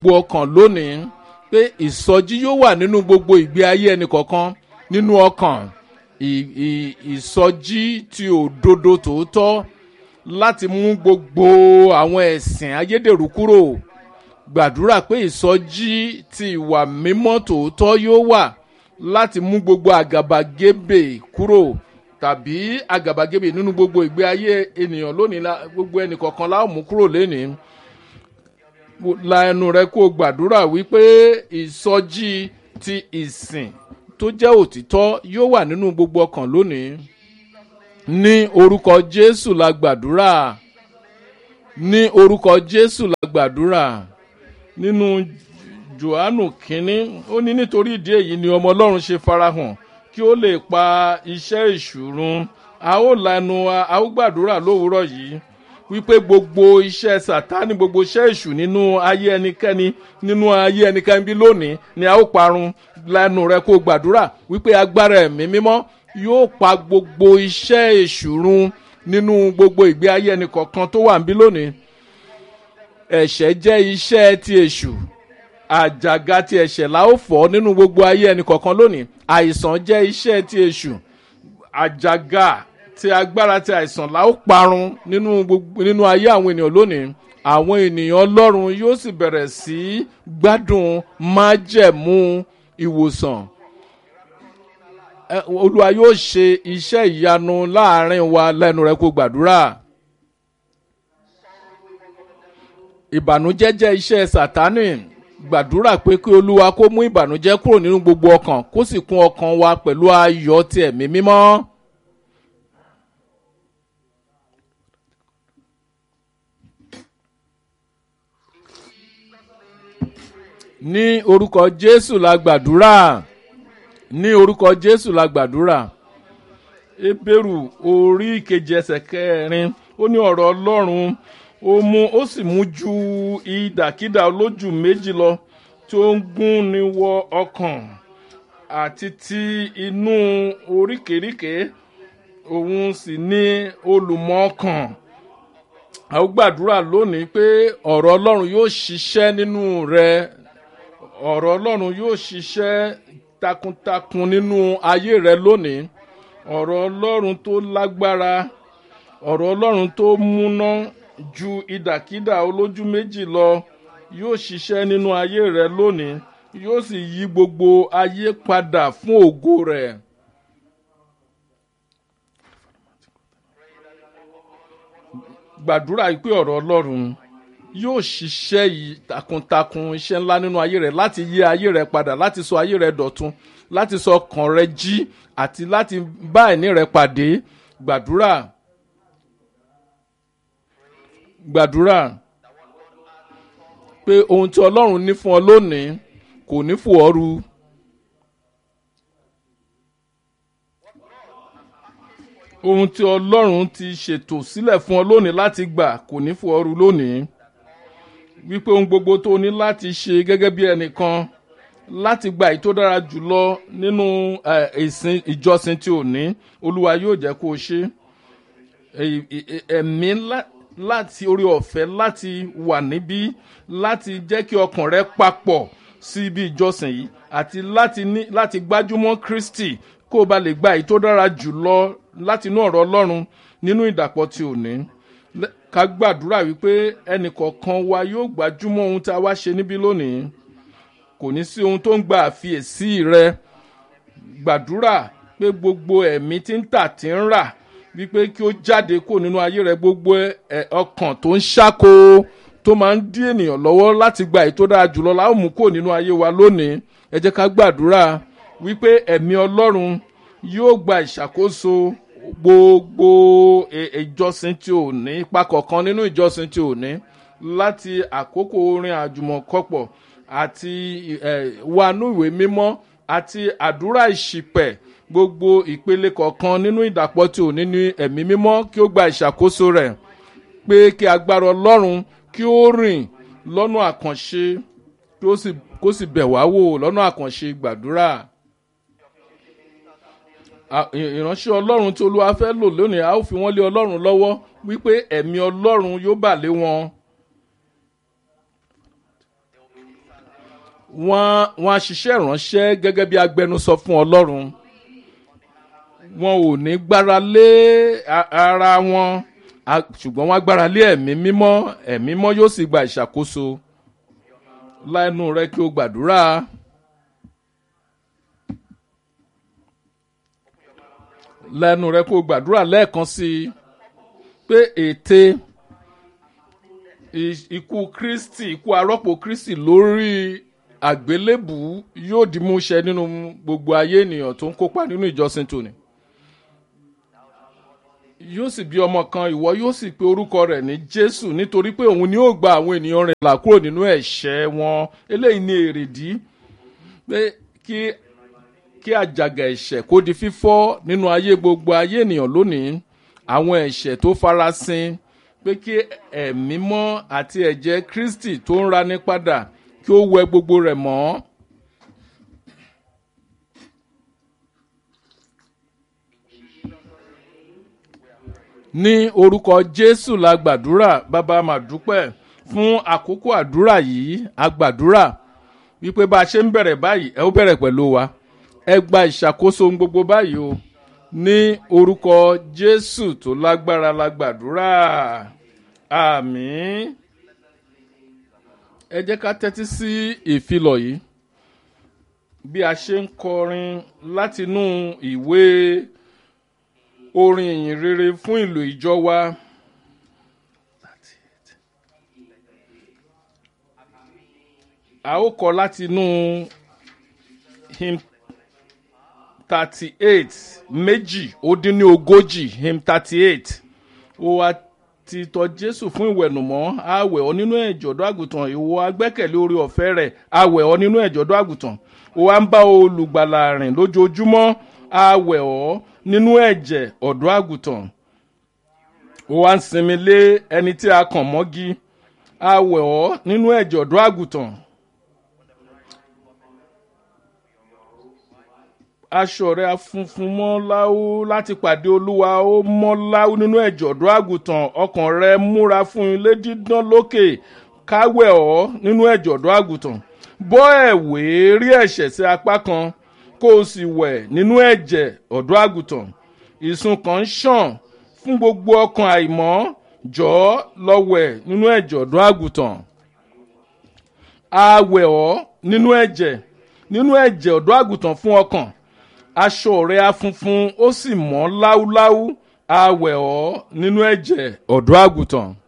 gbogbo ọkàn lónìí pé ìsọjí yóò wà nínú gbogbo ìgbé ayé ẹnì kọ̀ọ̀kan nínú ọkàn ìsọjí ti òdodo tòótọ́ láti mú gbogbo àwọn ẹ̀sìn ayédèrú kúrò gbàdúrà pé ìsọjí ti ìwà mímọ́ tòótọ́ yóò wà láti mú gbogbo àgàbàgebè kúrò tàbí àgàbàgebè nínú gbogbo ìgbé ayé ènìyàn lónìí gbogbo ẹnì kọ̀ọ̀kan láò mú kúrò lénìí la ẹnu rẹ kó gbàdúrà wípé ìsọjí ti ìsìn tó jẹ́ òtítọ́ yóò wà nínú gbogbo ọkàn lónìí ní orúkọ jésù la gbàdúrà ní orúkọ jésù la gbàdúrà nínú johannu kínní ó ní nítorí ìdí èyí ni ọmọ ọlọ́run ṣe farahàn kí ó lè pa iṣẹ́ ìṣùrun a ó lanu a ó gbàdúrà lówùúrọ̀ yìí wípé gbogbo iṣẹ́ sàtánì gbogbo iṣẹ́ ìṣù nínú ayé ẹnikẹ́ni nínú ayé ẹnikẹ́ni bí lónìí ni a ó parun lẹ́nu rẹ kó gbàdúrà wípé agbára ẹ̀mí mímọ́ yóò pa gbogbo iṣẹ́ èṣù run nínú gbogbo ìgbé ayé ẹnì kọ̀ọ̀kan tó wà níbí lónìí ẹ̀ṣẹ̀ jẹ́ iṣẹ́ ti èṣù àjàgà ti ẹ̀ṣẹ̀ la ó fọ́ nínú gbogbo ayé ẹnì kọ̀ọ̀kan lónìí àìsàn jẹ́ iṣẹ́ ti èṣù àjàgà ti agbára ti àìsàn la ó parun nínú gbogbo nínú ayé àwọn ènìyàn lónìí àwọn ènìyàn ọlọ́run yóò sì bẹ̀rẹ̀ sí gbádùn májẹ̀mú ìwòsàn olúwa yóò ṣe iṣẹ́ ìyanu láàrin wa lẹ́nu rẹ kó gbàdúrà ìbànújẹ́ jẹ́ iṣẹ́ sátánì gbàdúrà pé kí olúwa kó mú ìbànújẹ́ kúrò nínú gbogbo ọkàn kó sì kún ọkàn wa pẹ̀lú ayọ̀ ti ẹ̀mí mímọ́. ní orúkọ jésù la gbàdúrà ní orúkọ jésù la gbàdúrà ebéèrú orí ìkejì ẹsẹ̀ kẹrin ó ní ọ̀rọ̀ ọlọ́run ó mú ó sì mú ju ìdàkídà olójú méjì lọ tó ń gún ni wọ ọkàn àti ti inú oríkèéríkèé òun sì ní olùmọ̀ ọkàn a ó gbàdúrà lónìí pé ọ̀rọ̀ ọlọ́run yóò ṣiṣẹ́ nínú rẹ ọ̀rọ̀ ọlọ́run yóò ṣiṣẹ́ takuntakun nínú ayé rẹ lónìí ọ̀rọ̀ ọlọ́run tó lágbára ọ̀rọ̀ ọlọ́run tó múná ju ìdàkídà olójú méjì lọ yóò ṣiṣẹ́ nínú ayé rẹ lónìí yóò sì yí gbogbo ayé padà fún ògo rẹ. gbàdúrà pé ọ̀rọ̀ ọlọ́run yóò ṣiṣẹ́ yìí takuntakun iṣẹ́ ńlá nínú ayé rẹ láti yí ayé rẹ padà láti sọ ayé rẹ dọ̀tun láti sọ ọkàn rẹ jí àti láti bá ẹ̀ní rẹ pàdé gbàdúrà gbàdúrà pé ohun tí ọlọ́run ní fún ọ lónìí kò ní fò ọ́ ru. ohun tí ọlọ́run ti ṣètò sílẹ̀ fún ọ lónìí láti gbà kò ní fò ọ́ ru lónìí wípé ohun gbogbo tó ní láti ṣe gẹ́gẹ́ bí ẹnìkan láti gba èyí tó dára jùlọ nínú ìsìn ìjọsìn tí ò ní olúwa yóò jẹ́ kó o ṣe ẹ̀mí láti orí ọ̀fẹ́ láti wà níbí láti jẹ́ kí ọkàn rẹ papọ̀ sí ibi ìjọsìn yìí àti láti ní láti gbájúmọ́ kristi kó o bá lè gba èyí tó dára jùlọ láti inú ọ̀rọ̀ ọlọ́run nínú ìdàpọ̀ tí ò ní ká gbàdúrà wípé ẹnìkọ̀ọ̀kan wa yóò gbájúmọ́ ohun tí a wá ṣe níbí lónìí kò ní sí ohun tó ń gba àfiyèsí rẹ gbàdúrà pé gbogbo ẹ̀mí tí ń tà tí ń rà wípé kí ó jáde kó nínú ayé rẹ gbogbo ọkàn tó ń ṣáko tó máa ń dí ènìyàn lọ́wọ́ láti gba èyí tó dára jùlọ láwọn mú kó nínú ayé wa lónìí ẹ jẹ́ ká gbàdúrà wípé ẹ̀mí ọlọ́run yóò gba ìṣàkóso gbogbo ìjọsìn tí ò ní ipa kọ̀ọ̀kan nínú ìjọsìn tí ò ní láti àkókò orin àjùmọ̀kọ́pọ̀ àti wánú ìwé mímọ́ àti àdúrà ìṣìpẹ̀ gbogbo ìpele kọ̀ọ̀kan nínú ìdàpọ̀ tí ò ní ní ẹ̀mí mímọ́ kí ó gba ìṣàkóso rẹ̀ pé kí agbára ọlọ́run kí ó rìn lọ́nà àkànṣe kó sì bẹ̀ wá wò lọ́nà àkànṣe gbàdúrà ìránṣẹ́ ọlọ́run tí olúwa fẹ́ lò lónìí a ó fi wọ́n lé ọlọ́run lọ́wọ́ wípé ẹ̀mí ọlọ́run yóò bà lé wọn wọ́n wọ́n á ṣiṣẹ́ ìránṣẹ́ gẹ́gẹ́ bí agbẹnusọ fún ọlọ́run wọn ò ní gbára lé a- ara wọn a- ṣùgbọ́n wọ́n á gbára lé ẹ̀mí mímọ́ ẹ̀mí mímọ́ yóò sì gba ìṣàkóso lẹ́nu rẹ kí o gbàdúrà. lẹ́nu rẹ kó o gbàdúrà lẹ́ẹ̀kan sí i pé ète i- ikú kristi ikú arọ́pò kristi lórí àgbélébù yóò di múṣẹ nínú gbogbo ayé ènìyàn tó ń kópa nínú ìjọsìn tòní yóò sì bí ọmọ kan ìwọ yóò sì pe orúkọ rẹ̀ ní jésù nítorí pé òun ni yóò gba àwọn ènìyàn rẹ̀ là kúrò nínú ẹ̀ṣẹ̀ wọn eléyìí ni èrèdí pé kí kí àjàgà ẹ̀ṣẹ̀ kó di fífọ́ nínú ayé gbogbo ayé ènìyàn lónìí àwọn ẹ̀ṣẹ̀ tó farasin pé kí ẹ̀mí mọ́ àti ẹ̀jẹ̀ kristi tó ń rani padà kí ó wẹ gbogbo rẹ̀ mọ́. ní orúkọ jésù la gbàdúrà bàbá màdúpẹ́ fún àkókò àdúrà yìí a gbàdúrà wípé bá a ṣe ń bẹ̀rẹ̀ báyìí ẹ ó bẹ̀rẹ̀ pẹ̀lú wa ẹ gba ìṣàkóso ohun gbogbo báyìí o ní orúkọ jésù tó lágbára la gbàdúrà àmín ẹ jẹ́ ká tẹ́tí sí ìfilọ̀ yìí bí a ṣe ń kọrin látinú ìwé orin ìyìn rere fún ìlú ìjọ wa. a ó kọ látinú hymn thirty eight méjì ó dín ní ogójì hymn thirty eight ó wá ti tọ jésù fún ìwẹ̀nùmọ́ àwẹ̀ ọ nínú ẹ̀jọ̀dọ́ àgùntàn ìwọ agbẹ́kẹ̀lé orí ọ̀fẹ́ rẹ̀ àwẹ̀ ọ nínú ẹ̀jọ̀dọ́ àgùntàn ó wá ń bá olùgbàlà rìn lójoojúmọ́ àwẹ̀ ọ nínú ẹ̀jẹ̀ ọ̀dọ́ àgùntàn ó wá ń sinmi lé ẹni tí a kàn mọ́gi àwẹ̀ ọ nínú ẹ̀jẹ̀ ọ̀dọ́ àgùntàn aṣọ rẹ afunfun mọ́ láwú láti pàdé olúwa ó mọ́ láwú nínú ẹ̀jọ̀ ọ̀dọ́ àgùntàn ọkàn rẹ múra fún ilé dídán lókè káwẹ̀ ọ́ nínú ẹ̀jọ̀ ọ̀dọ́ àgùntàn bọ́ ẹ̀wé rí ẹ̀ṣẹ̀ sí apá kan kó o sì wẹ̀ nínú ẹ̀jẹ̀ ọ̀dọ́ àgùntàn ìsun kan ń ṣàn fún gbogbo ọkàn àìmọ́ jọ̀ọ́ lọ wẹ̀ nínú ẹ̀jọ̀ ọ̀dọ́ àgùntàn àwẹ̀ ọ́ nínú ẹ̀jẹ̀ nínú ẹ̀jẹ̀ ọ̀dọ́ àgùntàn fún ọkàn aṣọ rẹ̀ afunfun ó sì mọ́ láúláú àwẹ̀ ọ́ nínú ẹ̀jẹ̀ ọ̀dọ́ àgùntàn